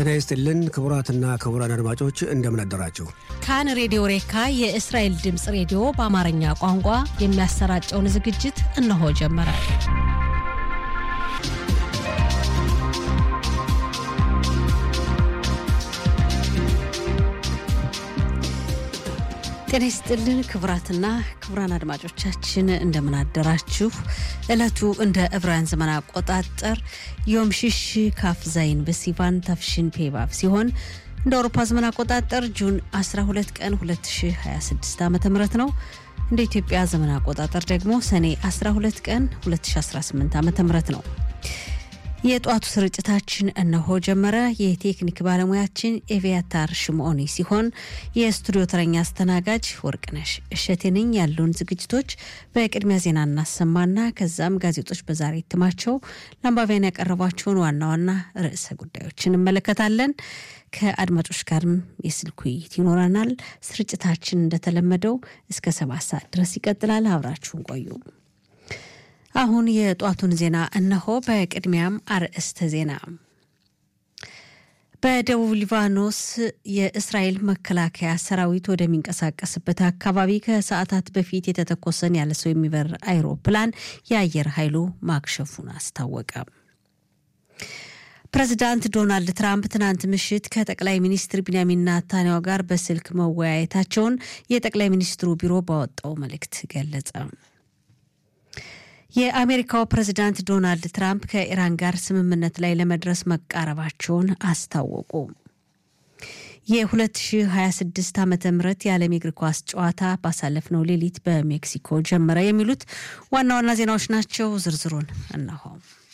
ጤና ይስጥልን ክቡራትና ክቡራን አድማጮች እንደምን አደራችሁ። ካን ሬዲዮ ሬካ የእስራኤል ድምፅ ሬዲዮ በአማርኛ ቋንቋ የሚያሰራጨውን ዝግጅት እነሆ ጀመረ። ጤና ይስጥልን ክቡራትና ክቡራን አድማጮቻችን እንደምን አደራችሁ። ዕለቱ እንደ ዕብራውያን ዘመን አቆጣጠር ዮም ሽሽ ካፍ ዛይን በሲቫን ታፍሽን ፔባብ ሲሆን እንደ አውሮፓ ዘመን አቆጣጠር ጁን 12 ቀን 2026 ዓ ም ነው። እንደ ኢትዮጵያ ዘመን አቆጣጠር ደግሞ ሰኔ 12 ቀን 2018 ዓ ም ነው። የጧቱ ስርጭታችን እነሆ ጀመረ። የቴክኒክ ባለሙያችን ኤቪያታር ሽምኦኒ ሲሆን የስቱዲዮ ተረኛ አስተናጋጅ ወርቅነሽ እሸቴ ነኝ። ያሉን ዝግጅቶች በቅድሚያ ዜና እናሰማና ከዛም ጋዜጦች በዛሬ እትማቸው ለአንባቢያን ያቀረቧቸውን ዋና ዋና ርዕሰ ጉዳዮች እንመለከታለን። ከአድማጮች ጋርም የስልክ ውይይት ይኖረናል። ስርጭታችን እንደተለመደው እስከ ሰባት ሰዓት ድረስ ይቀጥላል። አብራችሁን ቆዩ። አሁን የጧቱን ዜና እነሆ። በቅድሚያም አርዕስተ ዜና። በደቡብ ሊባኖስ የእስራኤል መከላከያ ሰራዊት ወደሚንቀሳቀስበት አካባቢ ከሰዓታት በፊት የተተኮሰን ያለ ሰው የሚበር አይሮፕላን የአየር ኃይሉ ማክሸፉን አስታወቀ። ፕሬዚዳንት ዶናልድ ትራምፕ ትናንት ምሽት ከጠቅላይ ሚኒስትር ቢንያሚን ናታንያሁ ጋር በስልክ መወያየታቸውን የጠቅላይ ሚኒስትሩ ቢሮ ባወጣው መልእክት ገለጸ። የአሜሪካው ፕሬዚዳንት ዶናልድ ትራምፕ ከኢራን ጋር ስምምነት ላይ ለመድረስ መቃረባቸውን አስታወቁ። የ2026 ዓ ም የዓለም የእግር ኳስ ጨዋታ ባሳለፍነው ሌሊት በሜክሲኮ ጀመረ። የሚሉት ዋና ዋና ዜናዎች ናቸው። ዝርዝሩን እነሆ።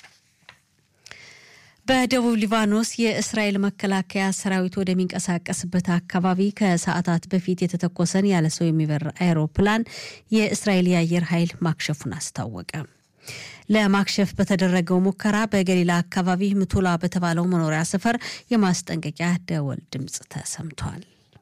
በደቡብ ሊባኖስ የእስራኤል መከላከያ ሰራዊት ወደሚንቀሳቀስበት አካባቢ ከሰዓታት በፊት የተተኮሰን ያለ ሰው የሚበር አይሮፕላን የእስራኤል የአየር ኃይል ማክሸፉን አስታወቀ። ለማክሸፍ በተደረገው ሙከራ በገሊላ አካባቢ ምቱላ በተባለው መኖሪያ ሰፈር የማስጠንቀቂያ ደወል ድምፅ ተሰምቷል።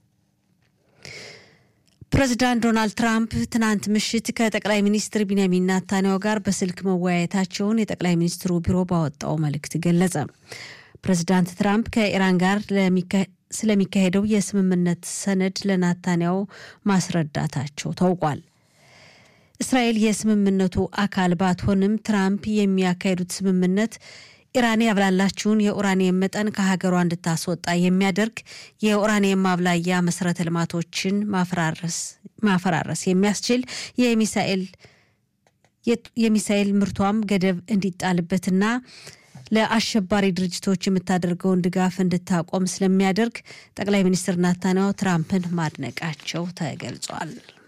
ፕሬዚዳንት ዶናልድ ትራምፕ ትናንት ምሽት ከጠቅላይ ሚኒስትር ቢንያሚን ናታንያሁ ጋር በስልክ መወያየታቸውን የጠቅላይ ሚኒስትሩ ቢሮ ባወጣው መልእክት ገለጸ። ፕሬዚዳንት ትራምፕ ከኢራን ጋር ስለሚካሄደው የስምምነት ሰነድ ለናታንያሁ ማስረዳታቸው ታውቋል። እስራኤል የስምምነቱ አካል ባትሆንም ትራምፕ የሚያካሄዱት ስምምነት ኢራን ያብላላችውን የኡራኒየም መጠን ከሀገሯ እንድታስወጣ የሚያደርግ የኡራኒየም ማብላያ መሰረተ ልማቶችን ማፈራረስ የሚያስችል የሚሳኤል ምርቷም ገደብ እንዲጣልበትና ለአሸባሪ ድርጅቶች የምታደርገውን ድጋፍ እንድታቆም ስለሚያደርግ ጠቅላይ ሚኒስትር ናታንያሁ ትራምፕን ማድነቃቸው ተገልጿል።